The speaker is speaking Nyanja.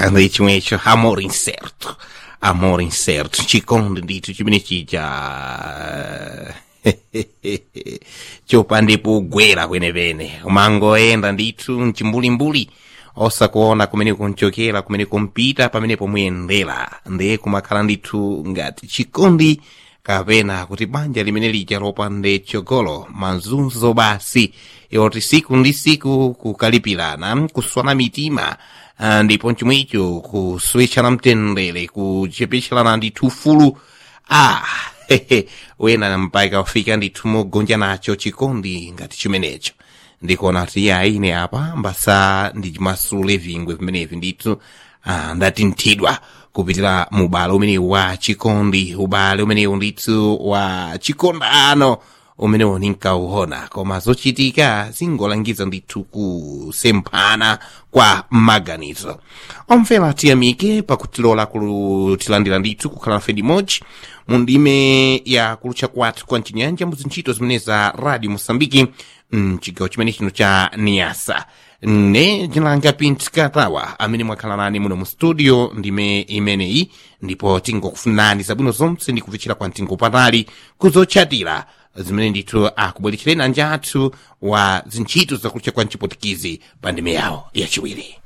ndi chimwecho amor incerto amor incerto chikondi ndithu chimene chija chopandepo ugwera kwenepene umangoyenda ndithu mchimbulimbuli osakuona kumene kunchokera kumene kumpita pamene pomuyendera ndiye kumakhala ndithu ngati chikondi kapena kuti banja limene lija lopande chogolo mazunzo basi yoti siku ndi siku kukalipirana kuswana mitima ah, ndipo chomwecho kuswetchana mtendere kuchepetcherana ndithu ufulu ah hehe wena mpaka ufika ndithu mogonja nacho chikondi ngati chimenecho ndikuona kuti iye aine apa mbasa ndi chimasule vingwe vimenevi ndithu ah, ndatinthidwa kupitira mu ubale umenewu wa chikondi ubale umenewu ndithu wa chikondano umenewu ninkauona koma zochitika zingolangiza ndithu kusemphana kwa maganizo omvera tiyamike pakutilola kutilandira ndithu kukhala nafe limodzi mu ndime ya kulutcha kwathu kwa mchinyanja mu zintchito zimene za radio mosambiki mchigawo chimene chino cha niasa ne jinalanga pint katawa amene mwakhala nane muno mu studio ndime imeneyi ndipo tingokufunani zabwino zonse ndi kupfichira kwa mtingo patali kuzotchatira zimene ndithu akubweretchereni anja athu wa zintchito zakulutcha kwa mchipotikizi pa ndime yawo yachiwiri